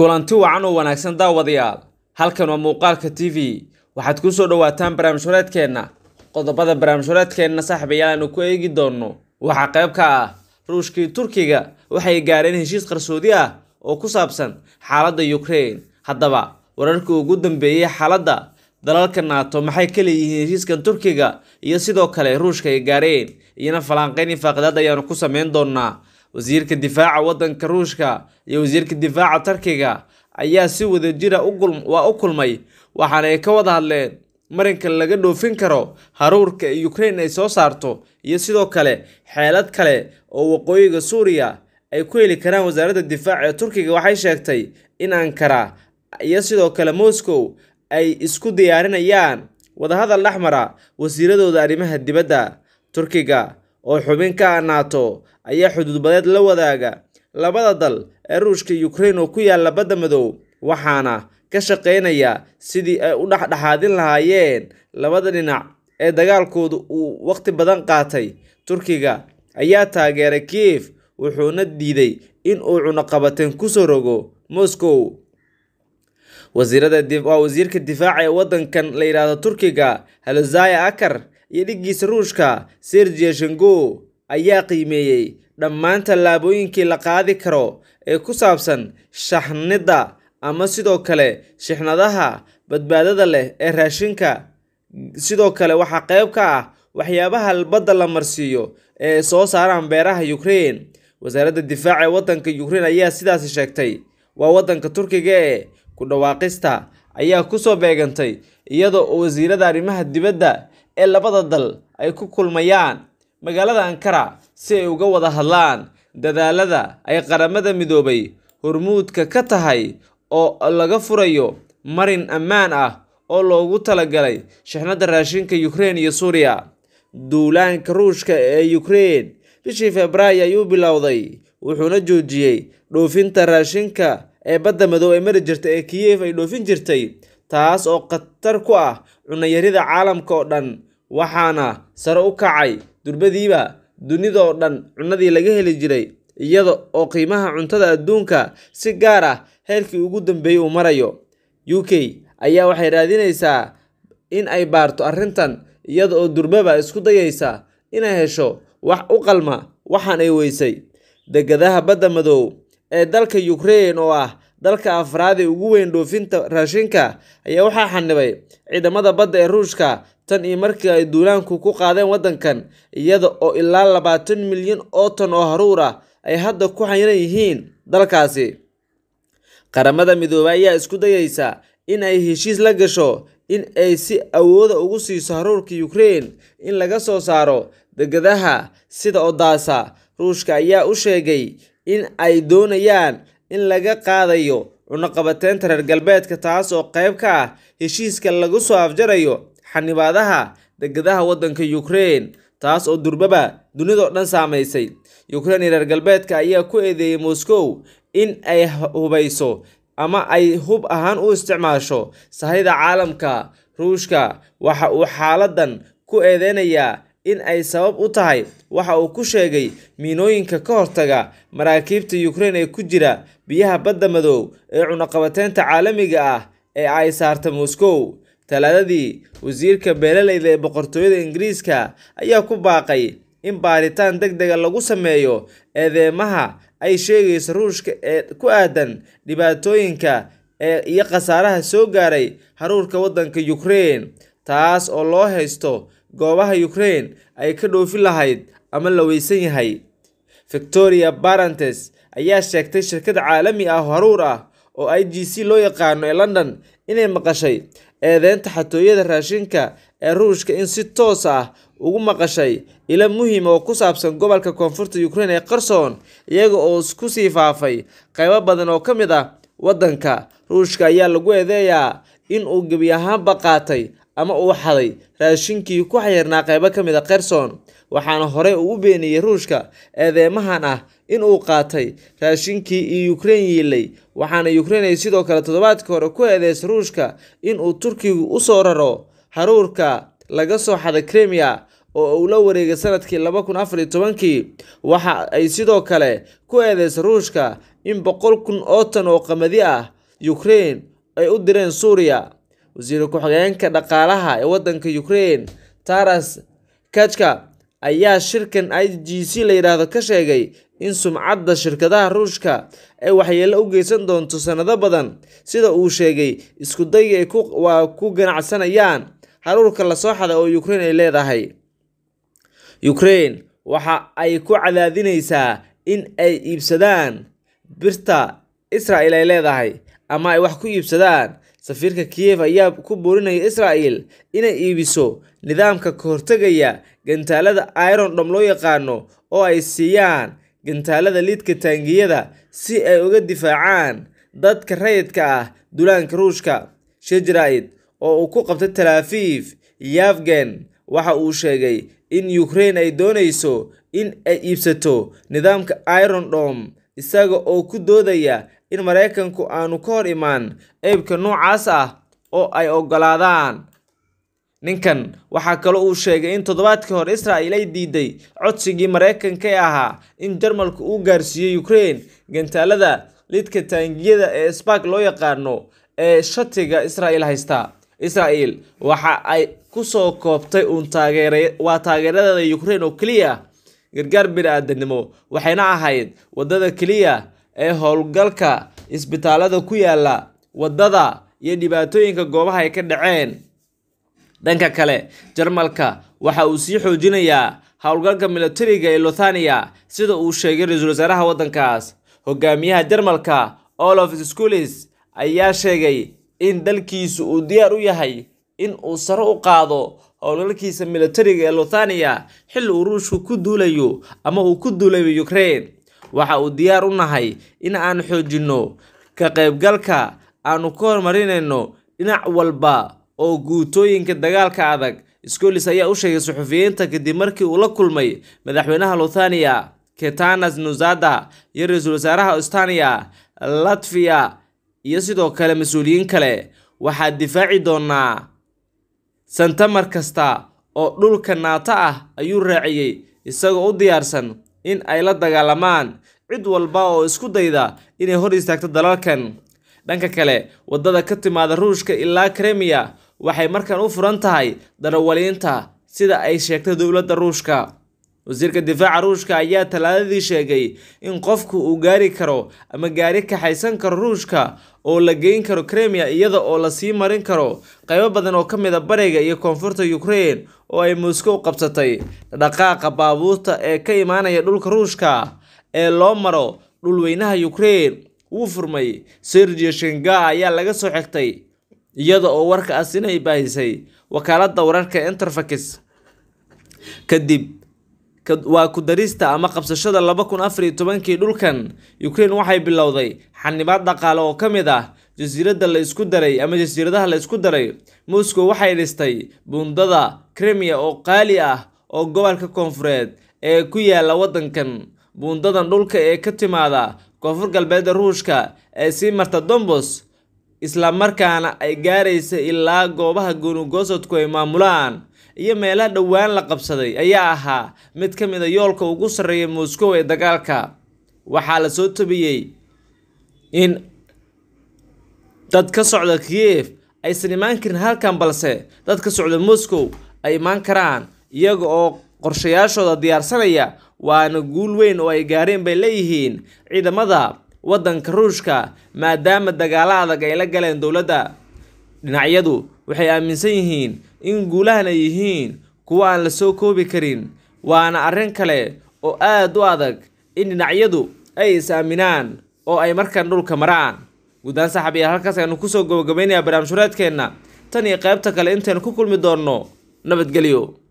kulanti wacan oo wanaagsan daawadayaal halkan waa muuqaalka t v waxaad ku soo dhowaataan barnaamij horeedkeenna qodobada barnaamij horeedkeenna saaxiibayaal aanu ku eegi doonno waxaa qayb ka ah ruushkii turkiga waxay gaareen heshiis qarsoodi ah oo ku saabsan xaaladda ukraine haddaba wararkii ugu dambeeyey xaaladda dalalka naato maxay ka leeyihiin heshiiskan turkiga iyo sidoo kale ruushka ay gaareen iyona falanqeyn iyo faaqidaad ayaanu ku sameyn doonaa wasiirka difaaca wadanka ruushka iyo wasiirka difaaca turkiga ayaa si wadajira waa u kulmay waxaana ay ka wada hadleen marinka laga dhoofin karo haruurka ukraine ay soo saarto iyo sidoo kale xeelad kale oo waqooyiga suuriya ay ku heli karaan wasaaradda difaaca ee turkiga waxay sheegtay in ankara iyo sidoo kale moscow ay isku diyaarinayaan wadahadal dhexmara wasiiradooda arrimaha dibadda turkiga oo xubin ka ah naato ayaa xuduudbadeed la wadaaga labada dal ee ruushka ukraine oo ku yaala badda madow waxaana ka shaqeynaya sidii ay u dhexdhexaadin lahaayeen labada dhinac ee dagaalkoodu uu waqti badan qaatay turkiga ayaa taageeray kiev wuxuuna diiday in uu cunaqabateen kusoo rogo moscow waa wasiirka difaaca ee wadankan la yidhaahdo turkiga halozaya akar iyo dhiggiisa ruushka sergia shengo ayaa qiimeeyey dhammaan tallaabooyinkii la qaadi karo ee ku saabsan shaxnidda ama sidoo kale shixnadaha badbaadada leh ee raashinka sidoo kale waxaa qayb ka ah waxyaabaha badda la marsiiyo ee soo saaraan beeraha ukraine wasaaradda difaaca ee wadanka ukraine ayaa sidaasi sheegtay waa wadanka turkiga ee ku dhawaaqista ayaa kusoo beegantay iyadoo oo wasiirada arrimaha dibadda ee labada dal ay ku kulmayaan magaalada ankara si ay uga wada hadlaan dadaalada ay qaramada midoobay hormuudka ka tahay oo laga furayo marin ammaan ah oo loogu talagalay shixnadda raashinka ukraine iyo suuriya duulaanka ruushka ee ukraine bishii februaayo ayuu bilowday wuxuuna joojiyey dhoofinta raashinka ee badda madow ee mari jirta ee kiyef ay dhoofin jirtay taas oo khatar ku ah cunayarida caalamka oo dhan waxaana sare u kacay durbadiiba dunida oo dhan cunadii laga heli jiray iyada oo qiimaha cuntada adduunka si gaar ah heerkii ugu dambeeyey uu marayo u k ayaa waxay raadinaysaa in ay baarto arrintan iyada oo durbaba isku dayaysa inay hesho wax u qalma waxaan ay weysay degadaha badda madow ee dalka ukraine oo ah dalka afraad ee ugu weyn dhoofinta raashinka ayaa waxaa xanibay ciidamada badda ee ruushka tan iyo markii ay duulaanku ku qaadeen waddankan iyada oo ilaa labaatan milyan oo tan oo haruur ah ay hadda ku xayiran yihiin dalkaasi qaramada midoobay ayaa isku dayaysa in ay heshiis la gasho in ay si awooda ugu siiso haruurka ukraine in laga soo saaro degadaha sida odaasa ruushka ayaa u sheegay in ay doonayaan in laga qaadayo cunaqabateynta reer galbeedka taas oo qayb ka ah heshiiska lagu soo afjarayo xanibaadaha degadaha waddanka ukraine taas oo durbaba dunidao dhan saamaysay ukraine iyo reer galbeedka ayaa ku eedeeyey moscow in ay hubayso ama ay hub ahaan u isticmaasho sahayda caalamka ruushka waxa uu xaaladan ku eedeynayaa in ay sabab u tahay waxa uu ku sheegay miinooyinka ka hortaga maraakiibta ukraine ee ku jira biyaha badda madow ee cunaqabateynta caalamiga ah ee ay saarta moscow talaadadii wasiirka beeraleyda ee boqortooyada ingiriiska ayaa ku baaqay in baaritaan deg dega lagu sameeyo eedeemaha ay sheegayso ruushka ee ku aadan dhibaatooyinka ee iyo khasaaraha soo gaaray haruurka waddanka ukraine taas oo loo haysto goobaha ukraine ay ka dhoofin lahayd ama la weysan yahay victoria barantes ayaa sheegtay shirkad caalami ah haruur ah oo i g c loo yaqaano ee london inay maqashay eedeynta xatooyada raashinka ee ruushka in si toos ah ugu maqashay ilo muhiim oo ku saabsan gobolka koonfurta ukraine ee qarsoon iyaga oo ku sii faafay qaybo badan oo ka mid ah waddanka ruushka ayaa lagu eedeeyaa in uu gebi ahaanba qaatay ama uu xaday raashinkii ku xayirnaa qaybo ka mid a kherson waxaana horey uu u beeniyey ruushka eedeemahan ah in uu qaatay raashinkii iyo ukraine yiilay waxaana ukraine ay sidoo kale toddobaadkii hore ku eedeysay ruushka in uu turkigu u soo raro haruurka laga soo xaday kremia oo uu la wareegay sanadkii laba kun afar iyo tobankii waxa ay sidoo kale ku eedeysay ruushka in boqol kun oo tan oo qamadi ah ukraine ay u direen suuriya wasiir ku-xigeenka dhaqaalaha ee waddanka ukraine taras kachka ayaa shirkan i g c la yidhaahdo ka sheegay in sumcadda shirkadaha ruushka ay waxyeello u geysan doonto sannado badan sida uu sheegay isku dayga ay waa ku ganacsanayaan haruurka lasoo xaday oo ukraine ay leedahay ukraine waxa ay ku cadaadinaysaa in ay iibsadaan birta israel ay leedahay ama ay wax ku iibsadaan safiirka kiyev ayaa ku boorinaya israel inay iibiso nidaamka ka hortegaya gantaalada iron dhom loo yaqaano oo ay siiyaan gantaalada liidka taangiyada si ay uga difaacaan dadka rayidka ah dulaanka ruushka shejraid oo uu ku qabtay talaafiif yafgen waxa uu sheegay in ukraine ay doonayso in ay iibsato nidaamka iron dom isaga oo ku doodaya in maraykanku aanu ka hor imaan eybka noocaas ah oo ay oggolaadaan ninkan waxaa kaloo uu sheegay in toddobaadkii hore israel ay diiday codsigii maraykanka ee ahaa in jarmalku uu gaarsiiyey ukraine gantaalada lidka taangiyada ee spark loo yaqaano ee shatiga israel haysta israel waxa ay kusoo koobtay uun taageer waa taageeradeeda ukraine oo keliya gargaar bini-aadanimo waxayna ahayd waddada keliya ee howlgalka isbitaalada ku yaala waddada iyo dhibaatooyinka goobaha ay ka dhaceen dhanka kale jarmalka waxa uu sii xoojinayaa howlgalka militariga ee lothania sida uu sheegay ra-iisul wasaaraha waddankaas hogaamiyaha jarmalka olof schulis ayaa sheegay in dalkiisu uu diyaar u yahay in uu sare u qaado howlgalkiisa militariga ee lothania xilli uu ruushku ku duulayo ama uu ku duulayo ukraine waxa uu diyaar u nahay in aan xoojinno ka qaybgalka aanu ka hormarinayno dhinac walba oo guutooyinka dagaalka adag scolis ayaa u sheegay suxufiyiinta kadib markii uu la kulmay madaxweynaha lothania ketanas nuzada iyo ra-iisul wasaaraha estania latviya iyo sidoo kale mas-uuliyiin kale waxaa difaaci doonaa santamar kasta oo dhulka naato ah ayuu raaciyey isagoo u diyaarsan in ay la dagaalamaan cid walba oo isku dayda inay hor istaagto dalalkan dhanka kale waddada ka timaada ruushka ilaa kremiya waxay markan u furan tahay darawaliinta sida ay sheegtay dowladda ruushka wasiirka difaaca ruushka ayaa talaadadii sheegay in qofku uu gaari karo ama gaari kaxaysan karo ruushka oo la geyn karo kremiya iyada oo lasii marin karo qaybo badan oo ka mid a bariga iyo koonfurta ukraine oo ay moscow qabsatay dhaqaaqa baabuurta ee ka imaanaya dhulka ruushka ee loo maro dhulweynaha ukraine wuu furmay sergio shenga ayaa laga soo xigtay iyada oo warka asina ay baahisay wakaaladda wararka interfax kadib waa ku darista ama qabsashada laba kun afar iyo tobankii dhulkan ukraine waxay bilowday xanibaad dhaqaale oo ka mid ah jasiiradda la isku daray ama jasiiradaha la isku daray moscow waxay dhistay buundada kremia oo qaali ah oo gobolka koonfureed ee ku yaala waddankan buundadan dhulka ee ka timaada koonfur galbeedda ruushka ee sii marta dombos islamarkaana ay gaaraysa ilaa goobaha goonigoosodku ay maamulaan iyo meelaha dhowaan la qabsaday ayaa ahaa mid ka mid a yoolka ugu sarreeya moscow ee dagaalka waxaa la soo tabiyey in dad ka socda kiyev aysan imaan karin halkan balse dad ka socda moscow ay imaan karaan iyaga oo qorshayaashooda diyaarsanaya waana guul weyn oo ay gaareen bay leeyihiin ciidamada waddanka ruushka maadaama dagaalo adag ay la galeen dowladda dhinacyadu waxay aaminsan yihiin in guulahan ay yihiin kuwo aan la soo koobi karin waana arrin kale oo aad u adag in dhinacyadu ay is-aaminaan oo ay markaan dhulka maraan guddaan saxabiyaal halkaas aynu kusoo gabagabaynayaa barnaamij hureedkeenna tan iyo qaybta kale intaynu ku kulmi doonno nabadgelyo